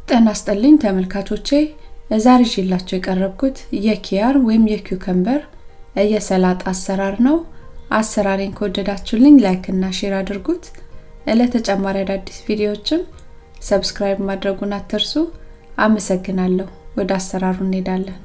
ጤና ይስጥልኝ ተመልካቾቼ ዛሬ ይዤላችሁ የቀረብኩት የኪያር ወይም የኪውከምበር የሰላጣ አሰራር ነው። አሰራሬን ከወደዳችሁልኝ ላይክ እና ሼር አድርጉት። ለተጨማሪ አዳዲስ ቪዲዮዎችም ሰብስክራይብ ማድረጉን አትርሱ። አመሰግናለሁ። ወደ አሰራሩ እንሄዳለን።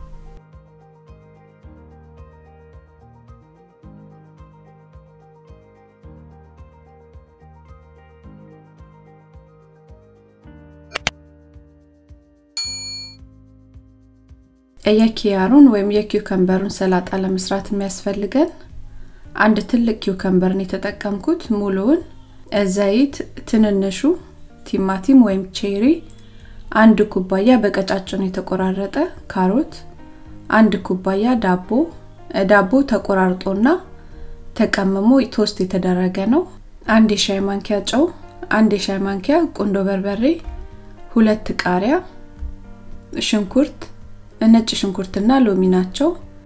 የኪያሩን ወይም የኪውከምበሩን ሰላጣ ለመስራት የሚያስፈልገን አንድ ትልቅ ኪውከምበርን የተጠቀምኩት ሙሉውን፣ ዘይት፣ ትንንሹ ቲማቲም ወይም ቼሪ፣ አንድ ኩባያ በቀጫጭኑ የተቆራረጠ ካሮት፣ አንድ ኩባያ ዳቦ። ዳቦ ተቆራርጦና ተቀምሞ ቶስት የተደረገ ነው። አንድ የሻይ ማንኪያ ጨው፣ አንድ የሻይ ማንኪያ ቁንዶ በርበሬ፣ ሁለት ቃሪያ፣ ሽንኩርት ነጭ ሽንኩርትና ሎሚ ናቸው።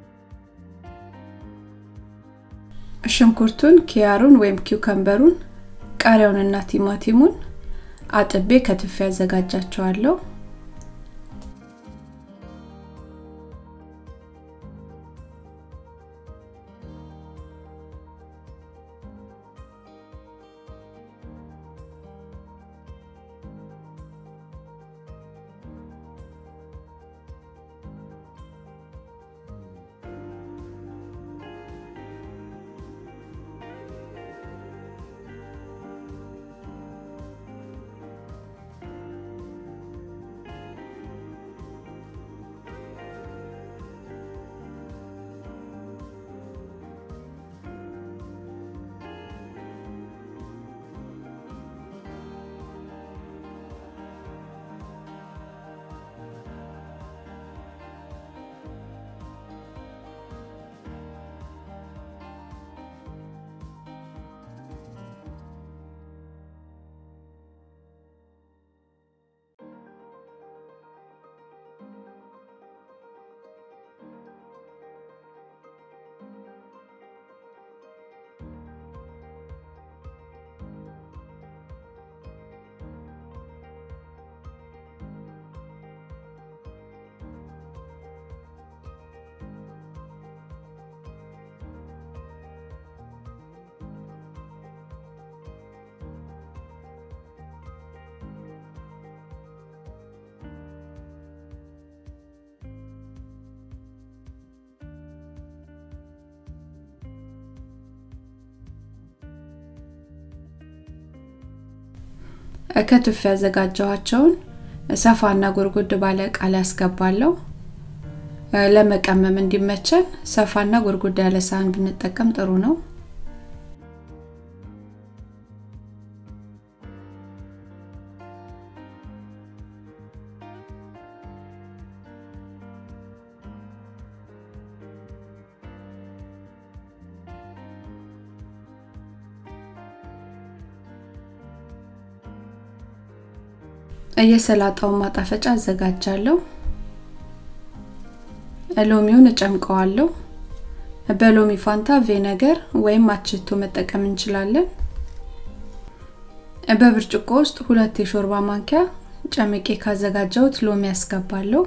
ሽንኩርቱን፣ ኪያሩን ወይም ኪውከምበሩን፣ ቃሪያውንና ቲማቲሙን አጥቤ ከትፌ ያዘጋጃቸዋለሁ። ከትፍ ያዘጋጀኋቸውን ሰፋና ጎርጎድ ባለ እቃ ላይ አስገባለሁ። ለመቀመም እንዲመቸን ሰፋና ጎርጎድ ያለ ሳህን ብንጠቀም ጥሩ ነው። የሰላጣውን ማጣፈጫ አዘጋጃለሁ። ሎሚውን እጨምቀዋለሁ። በሎሚ ፋንታ ቬነገር ወይም አችቶ መጠቀም እንችላለን። በብርጭቆ ውስጥ ሁለት የሾርባ ማንኪያ ጨምቄ ካዘጋጀሁት ሎሚ ያስገባለሁ።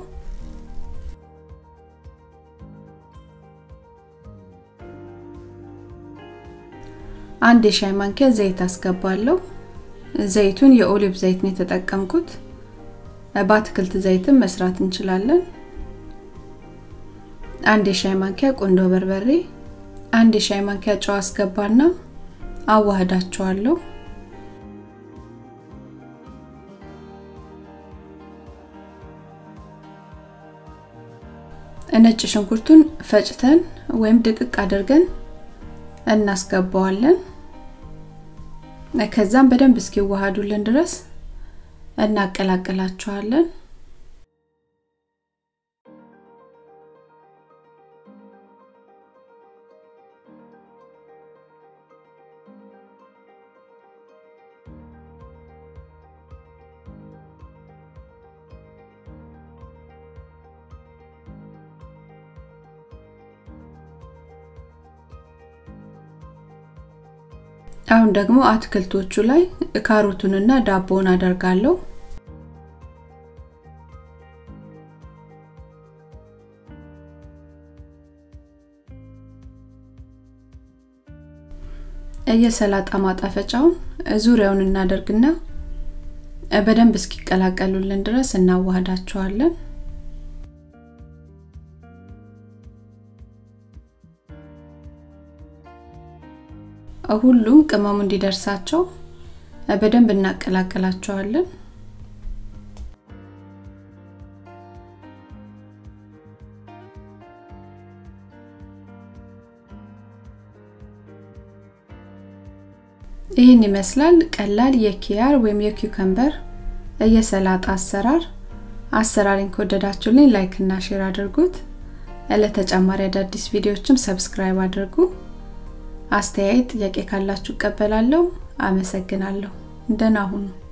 አንድ የሻይ ማንኪያ ዘይት አስገባለሁ። ዘይቱን የኦሊቭ ዘይት ነው የተጠቀምኩት። በአትክልት ዘይትም መስራት እንችላለን። አንድ የሻይ ማንኪያ ቁንዶ በርበሬ፣ አንድ የሻይ ማንኪያ ጨው አስገባና አዋህዳቸዋለሁ። ነጭ ሽንኩርቱን ፈጭተን ወይም ድቅቅ አድርገን እናስገባዋለን። ከዛም በደንብ እስኪዋሃዱልን ድረስ እናቀላቅላቸዋለን። አሁን ደግሞ አትክልቶቹ ላይ ካሮቱንና ዳቦውን አደርጋለሁ። የሰላጣ ማጣፈጫውን ዙሪያውን እናደርግና በደንብ እስኪቀላቀሉልን ድረስ እናዋህዳቸዋለን። ሁሉም ቅመሙ እንዲደርሳቸው በደንብ እናቀላቅላቸዋለን። ይህን ይመስላል ቀላል የኪያር ወይም የኪውከምበር የሰላጣ አሰራር። አሰራሪን ከወደዳችሁልኝ ላይክ እና ሼር አድርጉት። ለተጨማሪ አዳዲስ ቪዲዮዎችም ሰብስክራይብ አድርጉ። አስተያየት፣ ጥያቄ ካላችሁ እቀበላለሁ። አመሰግናለሁ። ደህና ሁኑ።